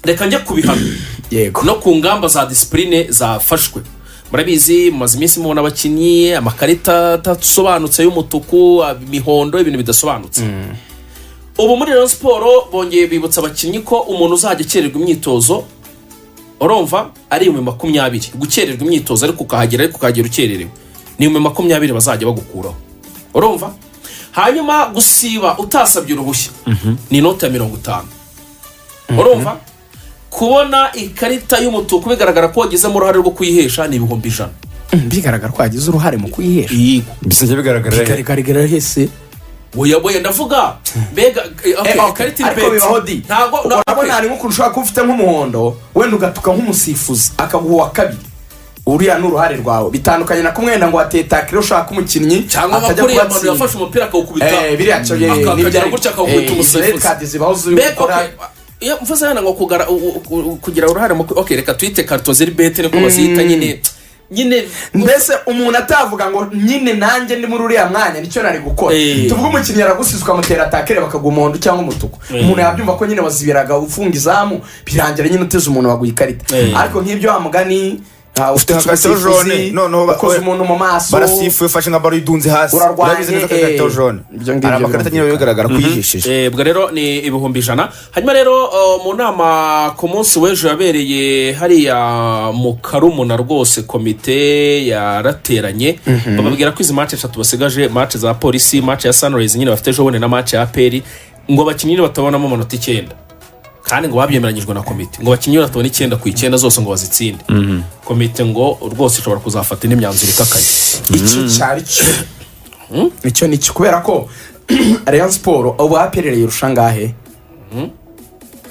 reka njya kubihamya yego no ku ngamba za disipurine zafashwe murabizi mumaze iminsi mubona abakinnyi amakarita adasobanutse y'umutuku imihondo ibintu bidasobanutse ubu muri rero siporo bongeye bibutsa abakinnyi ko umuntu uzajya akererwa imyitozo urumva ari ibihumbi makumyabiri gukererwa imyitozo ariko ukahagera ariko ukahagera ukererewe ni ibihumbi makumyabiri bazajya bagukuraho urumva hanyuma gusiba utasabye uruhushya ni inoti ya mirongo itanu urumva kubona ikarita y'umutuku bigaragara ko wagizemo uruhare rwo kuyihesha ni ibihumbi ijana Mm, bigaragara ko wagize uruhare mu kuyihesha yego bisa bigaragarira bigaragara hese boya boya ndavuga mbega eh, okay, ikarita iri ariko bet. bibaho di ntabwo urabona hari nk'ukuntu ushobora kuba ufite nk'umuhondo wenda ugatuka nk'umusifuzi akaguha uwa kabiri uriya ni uruhare rwawe bitandukanye na kumwenda ngo watetakire ushaka umukinnyi cyangwa atajya bakuriye abantu kubatsinda. yafashe umupira akawukubita Eh, biriya cyo ye Aka- nibyo akagera ari- gutya akawukubita eh, umusifuzi. izo red card zibaho ziri mbega gukora okay, iyo mvuze hano ngo kugara- u- u- u- kugira uruhare mu ku- okay reka tuyite karito ziri bete niko bazihita nyine nyine mbese umuntu atavuga ngo nyine nanjye ndi muri uriya mwanya nicyo nari gukora Eh. tuvuge umukinnyi yaragusize ukamutera atakere bakaguha umuhondo cyangwa umutuku Eh. umuntu yabyumva ko nyine wazibiraga ufunga izamu birangira nyine uteze umuntu waguha ikarita Eh. ariko nk'ibyo wa mugani ah, ufite nka karito umusifuzi, jone, noneho ba- ukoze umuntu mu maso barasifuye ufashe nka baro yidunze hasi Urarwanye, urabizi neza ko ari ikarita eh, jone ibyo ngibyo hari amakarita nyine birumvikana. bigaragara ko yihesheje Eh, ubwo rero ni ibihumbi ijana hanyuma rero eh, mu nama ku munsi w'ejo yabereye hariya mu karumuna rwose komite yarateranye bababwira ko izi mace eshatu basigaje mace za polisi mace ya sunrise nyine bafite ejo bundi na mace ya peri ngo abakinnyi batabonamo amanota icyenda kandi ngo babyemeranyijwe na komite ngo abakinnyi batabona icyenda ku icyenda zose ngo bazitsinde komite ngo rwose ishobora kuzafata n'imyanzuro ikakaye icyo cyari cyo icyo ni cyo kubera ko reyo siporo ubu haperereye irusha ngahe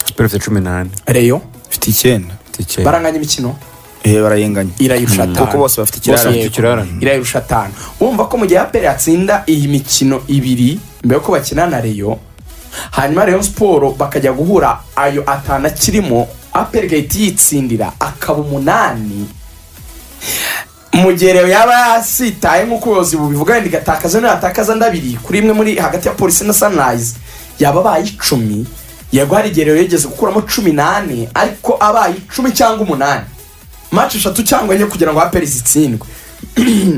siporo ifite cumi n'ane reyo ifite icyenda ifite icyenda baranganya imikino eh barayenganye irayirusha atanu kuko bose bafite Bose ikirara yego. ikirarane irayirusha atanu wumva ko mu gihe aperi yatsinda iyi mikino ibiri mbere yuko bakina na reyo hanyuma reyo siporo bakajya guhura ayo atanu akirimo aperi gahita yitsindira akaba umunani mu gihe rero yaba yasitaye nk'uko ubuyobozi bubivuga wenda igatakaza niyo yatakaza ndabiri kuri imwe muri hagati ya polisi na sunrise yaba abaye icumi yego hari igihe rero yigeze gukuramo cumi n'ane ariko abaye icumi cyangwa umunani maci eshatu cyangwa enye kugira ngo aperi zitsindwe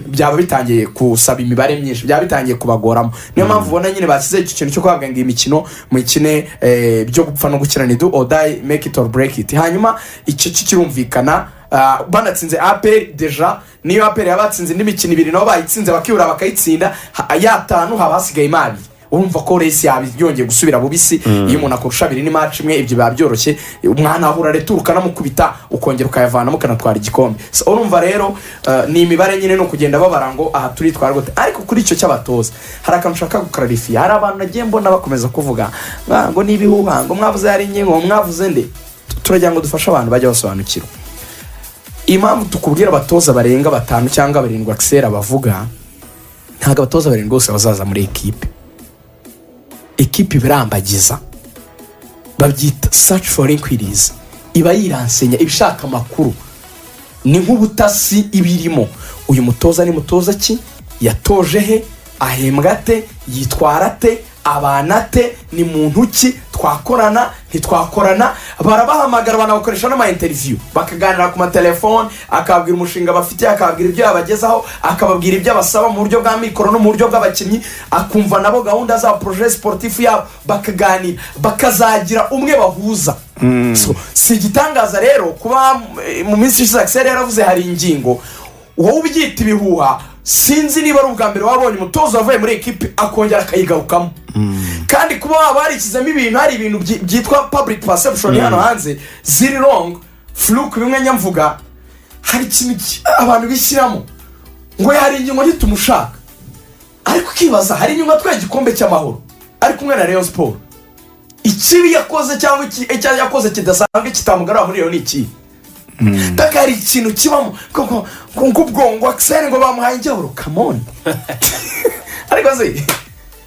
byaba bitangiye gusaba imibare myinshi byaba bitangiye kubagoramo niyo mpamvu ubona nyine bashyizeho icyo kintu cyo kuhabwa ngo iyi mikino mukine eh, byo gupfa no gukina ni do or die make it or break it hanyuma icyo cyo kirumvikana ah, banatsinze aperi deja niyo aperi yaba yatsinze indi mikino ibiri nabo bayitsinze bakibura bakayitsinda ha- yatanu haba hasigaye imari urumva ko resi yaba yongeye gusubira bubisi iyo umuntu akurusha abiri ni maci imwe ibyo biba byoroshye umwana ahura retura ukanamukubita ukongera ukayavanamo ukanatwara igikombe So, urumva rero eh, ni imibare nyine ni ukugenda babara ngo aha turi twara gute ariko kuri icyo cy'abatoza hari akantu ushaka gukararifiya hari abantu nagiye mbona bakomeza kuvuga "Ah, ngo ni ibihuha ngo mwavuze hari inye ngo mwavuze nde turagira ngo dufashe abantu bajya basobanukirwa impamvu tukubwira abatoza barenga batanu cyangwa barindwi akisera bavuga ntabwo abatoza barindwi bose bazaza muri ekipe ekipe iba irambagiza babyita search for inquiries iba yiransenya iba ishaka amakuru ni nk'ubutasi iba irimo uyu mutoza ni mutoza ki yatoje he ahembwa ate yitwara ate abana ate ni muntu ki twakorana ntitwakorana barabahamagara banabakoresha n'amainteriviyu bakaganira ku matelefone akababwira umushinga bafite akababwira ibyo yabagezaho akababwira ibyo abasaba mu buryo bwa mikoro no mu buryo bw'abakinnyi akumva nabo gahunda zabo poroje siporutifu yabo bakaganira bakazagira umwe bahuza So, si igitangaza rero kuba eh, mu minsi ishize akiseri yaravuze hari ingingo wowe ubyita ibihuha sinzi niba ari ubwa mbere wabonye umutoza wavuye muri ekipi akongera akayigarukamo kandi kuba waba warikizemo ibintu hari ibintu byi- byitwa public perception hano hanze ziri wrong fluke bimwe nyamvuga hari ikintu ki- abantu bishyiramo ngo hari ingingo ntitumushaka ariko ukibaza hari inyuma atwaye igikombe cy'amahoro ari kumwe na reyo siporo ikibi yakoze cyangwa iki- icyo yakoze kidasanzwe kitamugarura muri iyo ni ikihe mpaka hari ikintu kibamo koko nk'ubwongo akiseri ngo bamuhaye ingeburo kamoni ariko se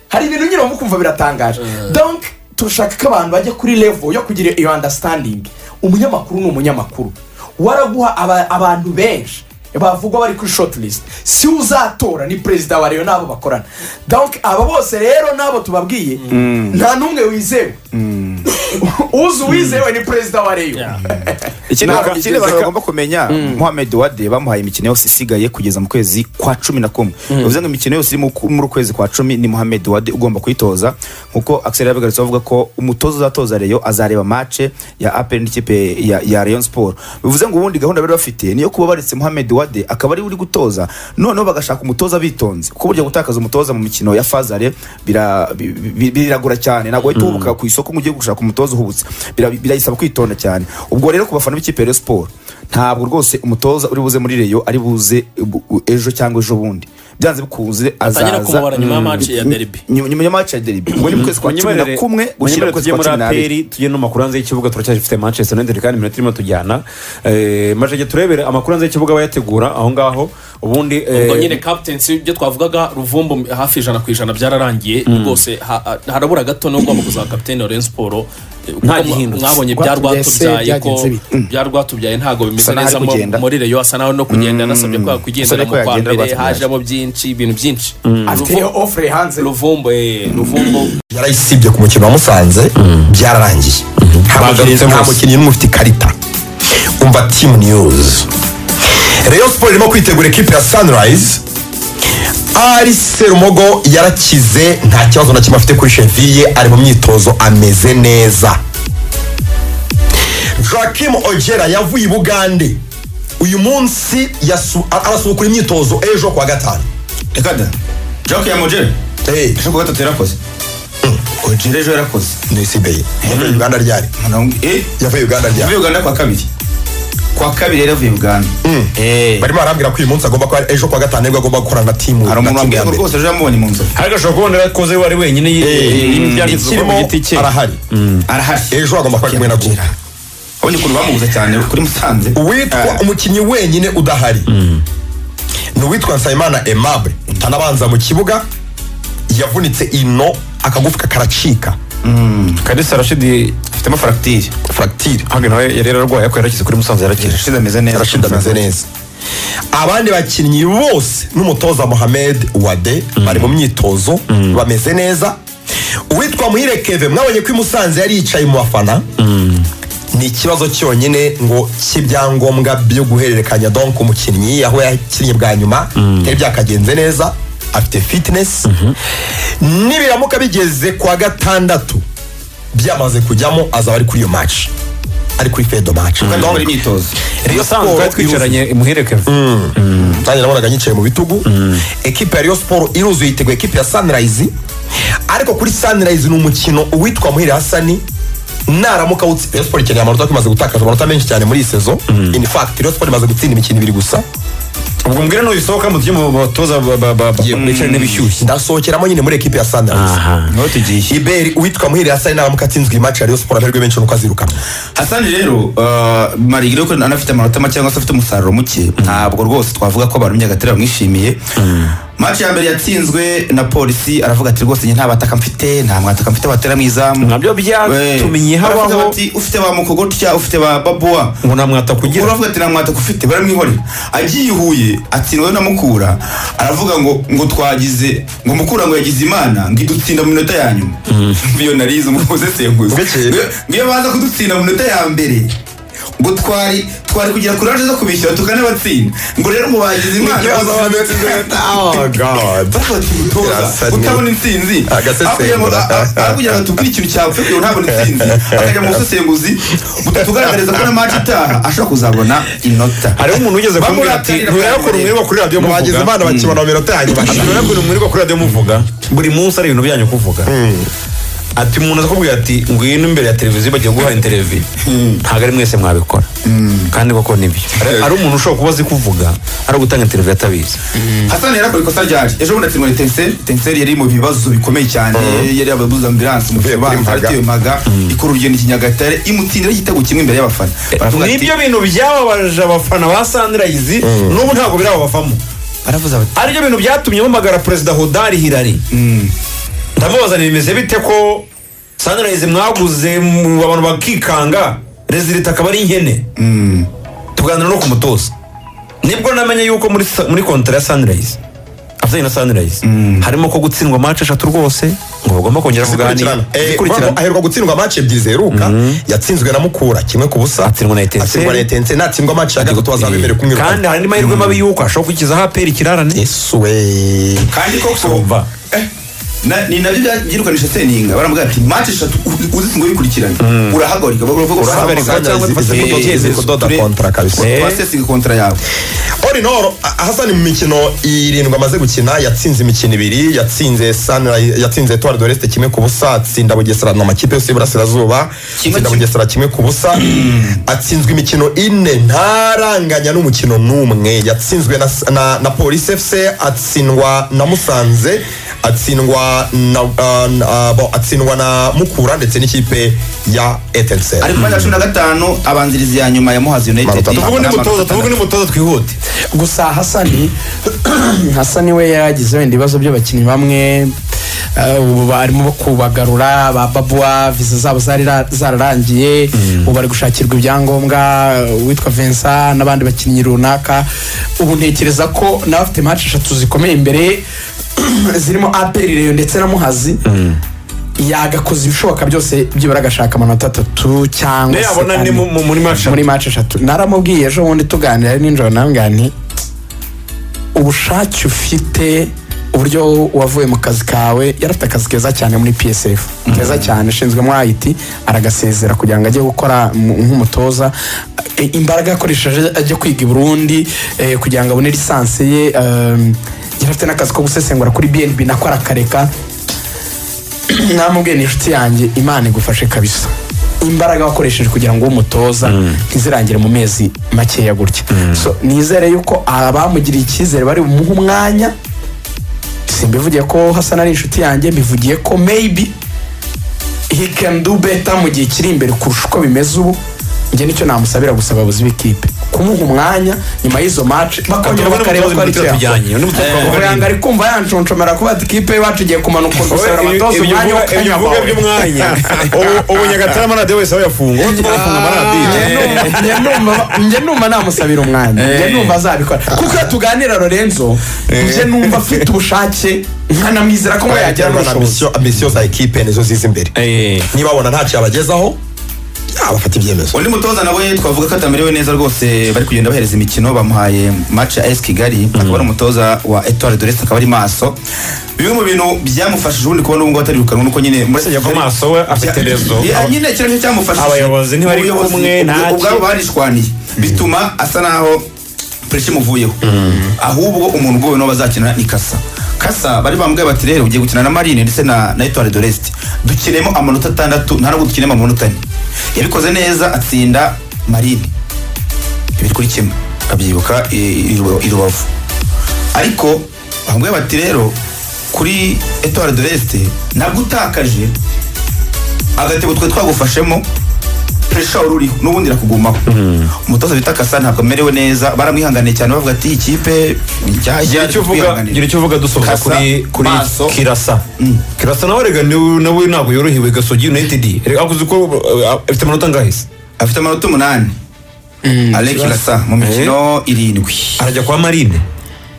hari ibintu nyine wumva ukumva biratangaje donc turashaka ko abantu bajya kuri level yo kugira iyo understanding umunyamakuru ni umunyamakuru waraguha aba- abantu benshi bavugwa bari kuri short list si we uzatora ni perezida wa reyo n'abo bakorana donc aba bose rero n'abo tubabwiye nta n'umwe wizewe uzi uwizewe ni perezida wa reyo Yeah. ikindi Ntabwo baka- ikindi bigeze abantu ka- bagomba kumenya muhammed wade bamuhaye imikino yose isigaye kugeza mu kwezi kwa cumi na kumwe bivuze ngo imikino yose iri mu ku- muri ukwezi kwa cumi ni muhammed wade ugomba kuyitoza nkuko axel yabigarutse avuga ko umutoza uzatoza reyo azareba mace ya apel n'ikipe ya, ya rayon sport bivuze ngo ubundi gahunda bari bafite niyo kuba baretse muhammed wade akaba ari we uri gutoza noneho bagashaka umutoza bitonze kuko burya gutakaza umutoza mu mikino ya fazare bira- bi- bi- biragura cyane ntabwo uhita ubuka ku isoko ngo ugiye gushaka umutoza uhubutse Bira- birayisaba kwitonda cyane ubwo rero ku bafana b'ikipe ya Rayon siporo ntabwo rwose umutoza uri buze muri reyo ari buze bu- bu- ejo cyangwa ejo bundi byanze bikunze Batangira azaza kumubara nyuma ya Mm. match ya derby. Nyuma- nyuma ya match ya derby ngo ni mu kwezi kwa cumi na kumwe gushyira munyemere mu kwezi tujye kwa muri cumi n'abiri aperi tujye no makuru hanze y'ikibuga turacyafite manchester united kandi iminota irimo tujyana Eh, majege turebere amakuru hanze y'ikibuga bayategura aho ngaho ubundi eh, ubwo nyine captaincy ibyo twavugaga ruvumbu hafi ijana ku ijana byararangiye rwose ha- ha- harabura gato niwe ugomba kuzaba kapitene wa rayon siporo Eh, kuko mwa- gihindutse. mwabonye bya Rwatubyaye se, rwatubyaye ko byagenze bite? bya rwatubyaye ntabwo bimeze Asa n'aho neza ari mo- kugenda. muri reyo asa naho no kugenda yanasabye ko Asa yakwigendera n'uko mu kwa yagenda mbere Rwatubyaye. hajemo byinshi ibintu byinshi afiteyo ofure hanze ruvumbu eh, ruvumbu yarayisibye ku mukino wa musanze byararangiye Bagarutse Nta mu- nta bose. mukinnyi n'umwe ufite ikarita umva timu niyuzi reyo siporo irimo kwitegura ekipe ya sanirayizi ari serumogo yarakize nta kibazo na kimwe afite kuri cheviye ari mu myitozo ameze neza joachim ojera yavuye i bugande uyu munsi yasu- a- arasubukura imyitozo ejo kuwa gatanu reka da jake ya mojeri Eh, ejo kuwa gatatu yarakoze ojeri ejo yarakoze ni sibeye yavuye uganda ryari eh yavuye uganda ryari yavuye uganda kwa kabiri kwa kabiri yari yavuye uganda Eh. barimo barambwira ko uyu munsi agomba kuba ejo kuwa gatanu nibwo agomba gukorana na timu hari umuntu na timu wambwira ya ngo mbere rwose ejo yamubonye mu nzovu ariko ashobora kubona yarakoze we ari wenyine y'ibyanditswe ku ikirimo giti cye arahari arahari ejo agomba kuba ari kumwe na gura abonye ukuntu bamubuze cyane kuri musanze uwitwa Ah. umukinnyi wenyine udahari ni uwitwa nsabimana aimable utanabanza mu kibuga yavunitse ino akagufwa karacika kadisa rashidi afitemo faragitire fracture hano nawe yari yararwaye ariko yarakize kuri musanze yarakije irashize ameze neza Rashid ameze neza abandi bakinnyi bose n'umutoza mohamed wade bari mu myitozo bameze neza uwitwa muhire keve mwabonye ko i musanze yari yicaye mu bafana ni ikibazo cyonyine ngo cy'ibyangombwa byo guhererekanya donk umukinnyi aho yakinnye bwa nyuma byari byakagenze neza afite fitness nibiramuka bigeze kwa gatandatu byamaze kujyamo azaba ari kuri iyo match ari kuri fedo match kandi Donc, muri imyitozo Rayon musanze Sport twari twicaranye muhereke nanjye nabonaga nyicaye mu bitugu ekipe ya Rayon Sport iruzuye yiteguye ekipe ya Sunrise ariko kuri Sunrise ni umukino uwitwa Muhire Hasani naramuka awutsi Rayon Sport ikeneye amanota kuko imaze gutakaza amanota menshi cyane muri iyi sezo in fact Rayon Sport imaze gutsinda imikino ibiri gusa ubwo mbwira n'ubisohoka mu tujye mu batoza ba- ba- ba- bicarane bishyushye ndasohokeramo nyine muri ekipe ya Sunrise niho tugiye Iberi uwitwa Muhire Hasani naramuka atsinzwe iyi match ya Rayon Sport amahirwe menshi nuko azirukana hasani rero ah, marigire ko anafite amanota make cyangwa se afite umusaruro muke ntabwo rwose twavuga ko abantu by'agatera bamwishimiye match ya mbere yatsinzwe na polisi aravuga ati rwose njye nta bataka mfite nta mwataka mfite batera mu izamu nabyo byatumenye Eh, baravuga habaho bati, ufite ba mukogotya ufite ba babuwa ngo namwata kugira uravuga ati nta mwataka ufite baramwihorera agiye i huye atsindwa na mukura aravuga ngo ngo twagize ngo mukura ngo yagize imana ngo idutsinda mu minota ya nyuma iyo narize umukoze senguzi Bukeye. ngiyo baza kudutsinda mu minota ya mbere ngo twari twari kugira kuraje zo kubishyura tukanabatsinda ngo rero ngo bagize imana Oh god Toza, utabona intsinzi Agasesengura. akugira ngo tubwire ikintu cyapfa kugira ngo ntabona intsinzi akajya mu busesenguzi butugaragariza ko na match itaha ashobora kuzabona inota hariho umuntu ugeze kumbwira ati Bamurakarira kandi ntureba ukuntu mwirirwa kuri radiyo bagize muvuga imana bakibona mu minota ya nyuma ntureba ukuntu mwirirwa kuri radiyo muvuga buri munsi ari ibintu byanyu kuvuga ati umuntu akakubwira ati ngwino imbere ya televiziyo bagiye guha interivi ntabwo ari mwese mwabikora kandi koko nibyo Hari- hari umuntu ushobora kuba azi kuvuga ari ugutanga interivi atabizi hasani yari akora ikosa ryaje ejo bundi atsindwa na tenseri tenseri yari mu bibazo bikomeye cyane yari yabuze ambilansi mu Uvuye kuri kibanza Mpaga. yatewe maga ikora urugendo i kinyagatare imutsindira igitego kimwe imbere y'abafana baravuga ati nibyo bintu byababaje abafana ba sandirayizi n'ubu ntabwo birababavamo baravuze bati aribyo bintu byatumye bamagara perezida hodari hirari ndamubaza bimeze bite ko sanirayizi mwaguze mu- abantu bakikanga rezilita akaba ari inkene tuganira no ku mutoza nibwo namenye yuko muri sa- muri kontara ya sanirayizi afatanye na sunrise harimo ko gutsindwa match eshatu rwose ngo bagomba kongera kuganira zikurikirana aherwa gutsindwa match ebyiri ziheruka yatsinzwe na mukura kimwe ku busa Atsindwa na Etincelle. atsindwa na etense natsindwa match ya gatatu azabemerewe kumwiruka kandi hari andi mahirwe mabi yuko ashobora kukizaho aperi ikirarane yesuwe kandi koko kumva na- ni nabyo byirukanisha seninga baramubwira ati mati eshatu uzi- uzi ngo wikurikiranye urahagarika baravuga ngo Urahagarika urahagarika cyangwa izi- ufate izi- igihe izi- kirekire. kudoda Ture- kontra kabisa. Eh. twasesinga kontra yawe All in all, A- Hassan mu mikino irindwi amaze gukina yatsinze imikino ibiri yatsinze Sunrise yatsinze Etoile de l'Est kimwe ku busa atsinda Bugesera na makipe yose y'Iburasirazuba atsinda Bugesera kimwe ku busa atsinzwe imikino ine ntaranganya n'umukino n'umwe yatsinzwe na, na, na Police FC atsindwa na Musanze atsindwa na, uh, na, bo- atsindwa na Mukura ndetse n'ikipe ya Etincelle ari ku mwanya wa cumi na gatanu abanzirizi ya nyuma ya muhazi united Manota- tuvuge Amanota n'umutoza atandatu. tuvuge n'umutoza twihute gusa hasani hasani we yagize wenda ibibazo by'abakinnyi bamwe eh, ubu barimo kubagarura ba babwa viza zabo zari ra- zararangiye ubu bari gushakirwa ibyangombwa eh, uwitwa Vincent n'abandi bakinnyi runaka ubu ntekereza ko n'abafite match eshatu zikomeye imbere zirimo aperi reyo ndetse na muhazi yagakoze ibishoboka byose byibura agashaka amanota atatu cyangwa se yabona ni ane mu- mu- muri match muri match eshatu naramubwiye ejo bundi tuganira ari nijoro nawe nti ubushake ufite uburyo wavuye mu kazi kawe yari afite akazi keza cyane muri psf keza cyane ashinzwe muri it aragasezera kugira ngo ajye gukora mu- nk'umutoza E, imbaraga yakoresheje ajya kwiga i burundi eh, kugira ngo abone lisansi ye um, yari afite n'akazi ko gusesengura kuri bnb nako arakareka namubwiye ni inshuti yanjye imana igufashe kabisa imbaraga wakoresheje kugira ngo umutoza ntizirangire mu mezi makeya gutya so nizere yuko abamugiriye icyizere bari bumuhe umwanya simbivugiye ko hasan ari inshuti yanjye mbivugiye ko maybe he can do better mu gihe kiri imbere kurusha uko bimeze ubu njye nicyo namusabira gusa abayobozi b'ikipe kumuha umwanya nyuma y'izo match bakongera bakareba ko ari icyo yakora kugira ngo ari kumva yanshonshomera kuba ati kipe iwacu igiye kumanuka gusabira amatoza umwanya wo ibivuga by'umwanya Ubu- ubu nyagatare amaradiyo wese aba yafunga ubu twafunga amaradiyo njye numva namusabira umwanya njye numva azabikora kuko iyo tuganira lorenzo njye numva afite ubushake nkanamwizera ko we yagira yagerwa na n'ubushobozi misiyo misiyo za ekipe nizo ziza imbere Eh. niba babona ntacyo yabagezaho yabafata ibyemezo undi mutoza nawe twavuga ko atamerewe neza rwose bari kugenda bahereza imikino bamuhaye match ya AS Kigali akaba ari umutoza wa Etoile de l'Est akaba ari maso bimwe mu bintu byamufashije ubundi kubona ubu ngubu atari gukanwa nuko nyine muri Yava maso we afite rezo Yeah, nyine kino nicyo cyamufashije Abayobozi ntibari Ubuyobozi kumwe, ubwo- ntaki. ubwabo barishwaniye bituma asa naho puresha imuvuyeho ahubwo umuntu ubwowe n'uwo bazakina ni kasa kasa bari bambwiye bati rero ugiye gukina na marine ndetse na na etoile de l'est dukinemo amanota atandatu nta nubwo dukinemo amanota ane yabikoze neza atsinda marine bibiri kuri kimwe abyibuka i- i Rubavu- i rubavu ariko bambwiye bati rero kuri etoile de l'est nabwo utakaje agatego twe twagufashemo puresha wari uriho n'ubundi irakugumaho umutoza bita kasa ntabwo amerewe neza baramwihanganiye cyane bavuga ati iyi kipe gira icyo uvuga gira icyo uvuga dusoza Kasa, kuri kuri Maso. kirasa kirasa nawe rega niwe- nawe ntabwo yorohewe gasogi united rega akoze uko uh, afite amanota angahise afite amanota umunani Alex Lassa mu mikino irindwi arajya kwa marine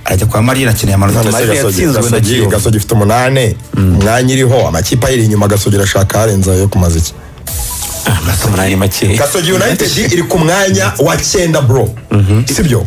arajya kwa Marina akeneye amanota Marine atatu. yatsinzwe na Kiyovu. gasogi ifite umunani umwanya iriho amakipe ayiri inyuma gasogi irashaka harenza yo kumaza iki amanota umunani make gasogi united iri ku mwanya wa cyenda bro sibyo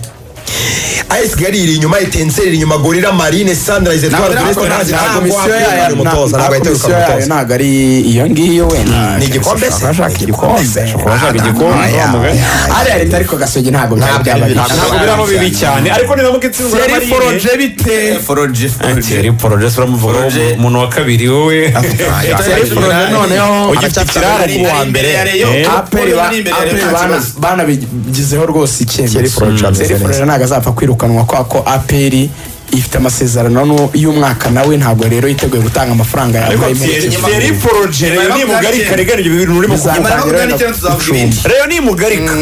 AS Kigali iri inyuma Etincelle iri inyuma Gorilla Marine Sunrise Etoile de l'Est ntazi ntabwo komisiyo wakwirukana yayo umutoza ntabwo yahita komisiyo yayo yirukana umutoza ntabwo ari iyo ngiyo wenda Ni igikombe se? ashaka igikombe urashaka igikombe wa mugari ariya leta ariko gasogi ntabwo byaba byababishije ntabwo biraho bibi cyane ariko niramuka itsinzwe na yari marine foroje bite Forge, Forge. Thierry Porogesi uramuvugaho Forge. umuntu wa kabiri wowe yari foroje noneho ugifite ikirara ku wa mbere Imbere ya Rayon. Eh. aperi Aperi nta kibazo. banabigizeho rwose Thierry icyemezo Froger ameze Thierry neza. Froger ntabwo azapfa kwirukanwa kwa ko aperi ifite amasezerano nu- y'umwaka nawe ntabwo rero yiteguye gutanga amafaranga ariko yawe Thierry- muri Thierry Porogesi Nyuma ni yo mugari kubyakira. karega ibyo bintu urimo Bizaba- kuvuga Nyuma yo kuganira icyenda tuzavuga ibindi. rero ni mugarika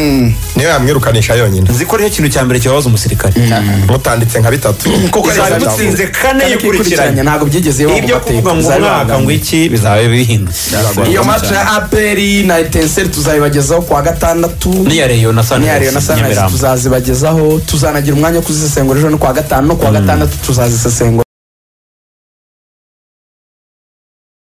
niyo yamwirukanisha yonyine nzi ko ariyo kintu cya mbere kibabaza umusirikare mutanditse nka bitatu kuko Bizaba zari byavuga. mutsinze kane yikurikiranye ntabwo byigeze bibaho mu ibyo mateka, kuvuga ngo bizaba umwaka ngo bibangamye. iki bizaba bihindutse iyo match ya aperi na etenseri tuzayibagezaho kuwa gatandatu niya reyo na niya reyo na sanirasi sanirayizi nyamirambo tuzazibagezaho tuzanagira umwanya wo kuzisesengura ejo no kuwa gatanu no kuwa gatandatu tuzazisesengura